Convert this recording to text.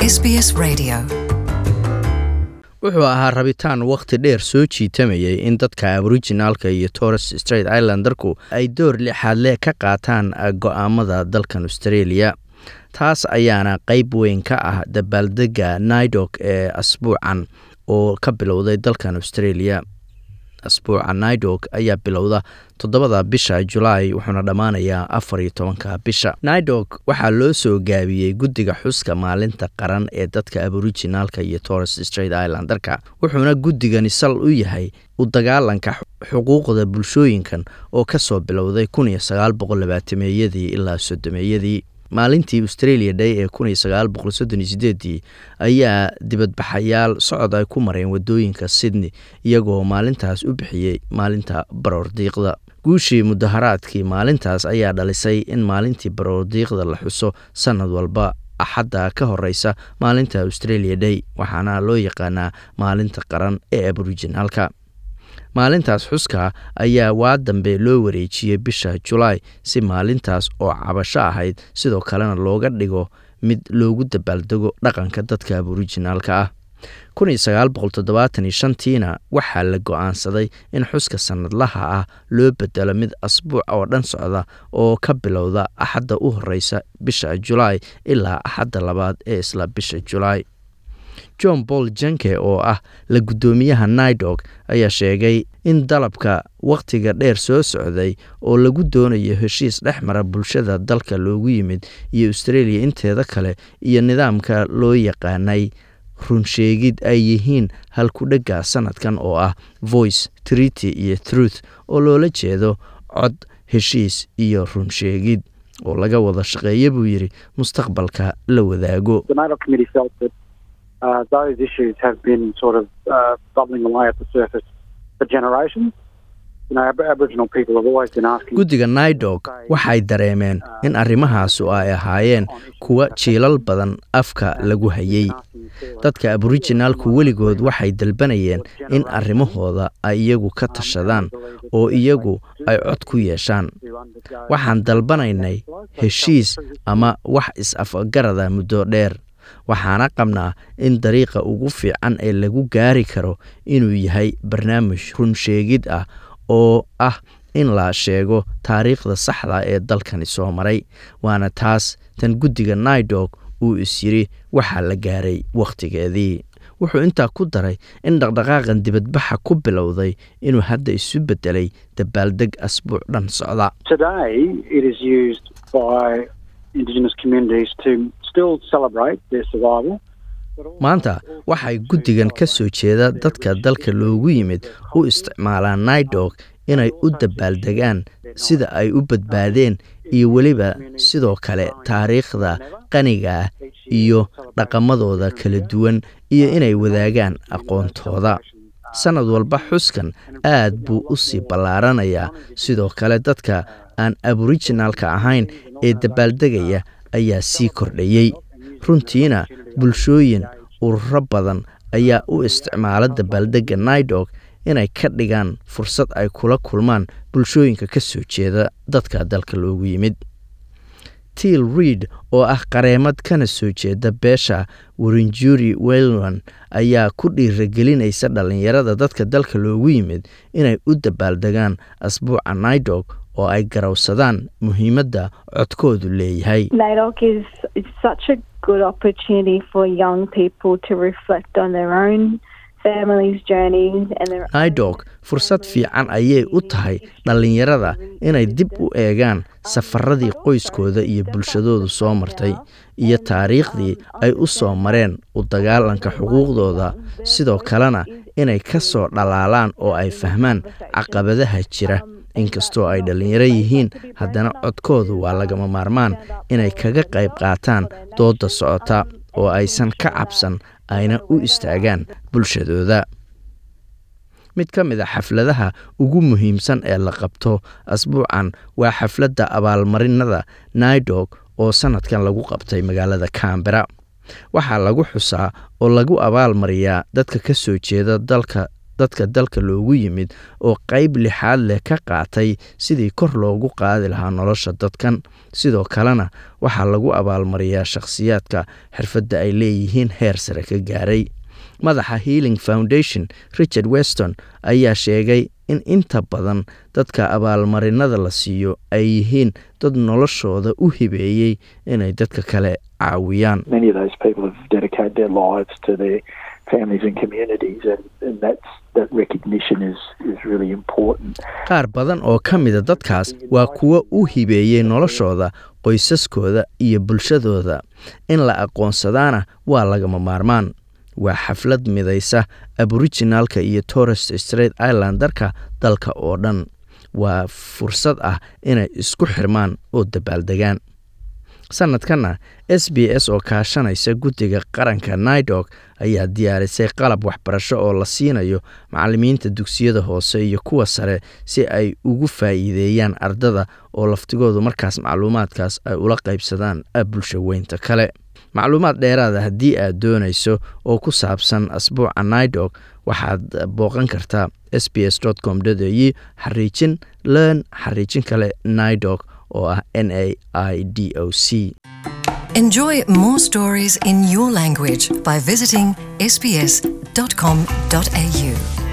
SBS Radio. wuxuu ahaa rabitaan wakhti dheer soo jiitamayay in dadka aboriginaalka iyo torres straight islandarku ay door lixaadle ka qaataan go'aamada dalkan australia taas ayaana qayb weyn ka ah dabaaldega naidok ee asbuucan oo ka bilowday dalkan australia asbuuca naidok ayaa bilowda toddobada bisha julaay wuxuuna dhammaanayaa afar iyo tobanka bisha naidok waxaa loo soo gaabiyey guddiga xuska maalinta qaran ee dadka aboriginaalka iyo torres straight islandarka wuxuuna guddigani sal u yahay u dagaalanka xuquuqda bulshooyinkan oo kasoo bilowday kun iyo sagaal boqol labaatameeyadii ilaa soddomeeyadii maalintii australia day ee kun iyo sagaal boqol soddon iyo sideedii ayaa dibadbaxayaal socod ay ku mareen wadooyinka sydney iyagoo maalintaas u bixiyey maalinta baroordiiqda guushii mudaharaadkii maalintaas ayaa dhalisay in maalintii baroordiiqda la xuso sanad walba axadda ka horeysa maalinta australia day waxaana loo yaqaanaa maalinta qaran ee aboriginaalka maalintaas xuska ayaa waa dambe loo wareejiyey bisha julaay si maalintaas oo cabasho ahayd sidoo kalena looga dhigo mid loogu dabaaldego dhaqanka dadka aboriginaalka ah tiina waxaa la go-aansaday in xuska sanadlaha ah loo bedelo mid asbuuc oo dhan socda oo ka bilowda axadda u horeysa bisha julaay ilaa axadda labaad ee isla bisha julaay john paul jenke oo ah la guddoomiyaha naidok ayaa sheegay in dalabka wakhtiga dheer soo socday oo lagu doonayo heshiis dhex mara bulshada dalka loogu yimid iyo australia inteeda kale iyo nidaamka loo yaqaanay runsheegid ay yihiin halkudhega sanadkan oo ah voice treaty iyo truth oo loola jeedo cod heshiis iyo runsheegid oo laga wada shaqeeya buu yidhi mustaqbalka la wadaago Uh, those issues have been sort of uh, bubbling away at the surface for generations. You know, Ab- Aboriginal people have always been asking. guddiga naidok waxay dareemeen in arrimahaasu ay ahaayeen kuwa jiilal badan afka lagu hayay dadka aboriginaalku weligood waxay dalbanayeen in arrimahooda ay iyagu ka tashadaan oo iyagu ay cod ku yeeshaan waxaan dalbanaynay heshiis ama wax is-afgarada muddo dheer waxaana qabnaa in dariiqa ugu fiican ee lagu gaari karo inuu yahay barnaamij runsheegid ah oo ah in la sheego taariikhda saxda ee dalkani soo maray waana taas tan guddiga naidok uu is yidhi waxaa la gaaray wakhtigeedii wuxuu intaa ku daray in dhaqdhaqaaqan dibadbaxa ku bilowday inuu hadda isu beddelay dabaaldeg asbuuc dhan socda Today, it is used by Indigenous communities to still celebrate their survival. maanta waxay guddigan ka soo jeeda dadka dalka loogu yimid u isticmaalaan naidok inay u dabaaldegaan sida ay u badbaadeen iyo weliba sidoo kale taariikhda qaniga ah iyo dhaqamadooda kala duwan iyo inay wadaagaan aqoontooda sannad walba xuskan aad buu u sii ballaaranayaa sidoo kale dadka aan aboriginaalka ahayn ee dabaaldegaya ayaa sii kordhayey runtiina bulshooyin ururo badan ayaa u isticmaala dabaaldegga naidok inay ka dhigaan fursad ay kula kulmaan bulshooyinka ka soo jeeda dadka dalka loogu yimid tiil reid oo ah qareemad kana soo jeeda beesha warinjuri welwan ayaa ku dhiiragelinaysa dhallinyarada dadka dalka loogu yimid inay u dabaaldegaan asbuuca naidok oo ay garawsadaan muhiimadda codkoodu leeyahay NAIDOC is, is such a good opportunity for young people to reflect on their own families' journeys and their naidok fursad fiican ayay u tahay dhallinyarada inay dib u eegaan safaradii qoyskooda iyo bulshadoodu soo martay iyo taariikhdii ay u soo mareen u dagaalanka xuquuqdooda sidoo kalena inay ka soo dhalaalaan oo ay fahmaan caqabadaha jira inkastoo ay dhallinyaro yihiin haddana codkoodu waa lagama maarmaan inay kaga qayb qaataan doodda socota oo aysan ka cabsan ayna u istaagaan bulshadooda mid ka mid a xafladaha ugu muhiimsan ee la qabto asbuucan waa xafladda abaalmarinada naidok oo sannadkan lagu qabtay magaalada cambera waxaa lagu xusaa oo lagu abaalmariyaa dadka ka soo jeeda dalka dadka dalka loogu yimid oo qayb lixaad leh ka qaatay sidii kor loogu qaadi lahaa nolosha dadkan sidoo kalena waxaa lagu abaalmariyaa shakhsiyaadka xirfadda ay leeyihiin heer sare ka gaaray madaxa healing foundation richard weston ayaa sheegay in inta badan dadka abaalmarinada la siiyo ay yihiin dad noloshooda u hibeeyey inay dadka kale caawiyaan many of those people have dedicated their lives to their families and communities, and, and that's that recognition is is really important. qaar badan oo ka mida dadkaas waa kuwo u hibeeyey noloshooda qoysaskooda iyo bulshadooda in la aqoonsadaana waa lagama maarmaan waa xaflad midaysa aboriginalka iyo torres straight islandarka dalka oo dhan waa fursad ah inay isku xirmaan oo dabaaldegaan sanadkanna s b s oo kaashanaysa guddiga qaranka naidog ayaa diyaarisay qalab waxbarasho oo la siinayo macalimiinta dugsiyada hoose iyo kuwa sare si ay ugu faa'iideeyaan ardada oo laftigoodu markaas macluumaadkaas ay ula qaybsadaan bulsha weynta kale macluumaad dheeraada haddii aad doonayso oo ku saabsan asbuuca naidog waxaad booqan kartaa s b s com au xariijin learn xariijin kale naidog oo ah n a i d o c Enjoy more stories in your language by visiting sbs.com.au.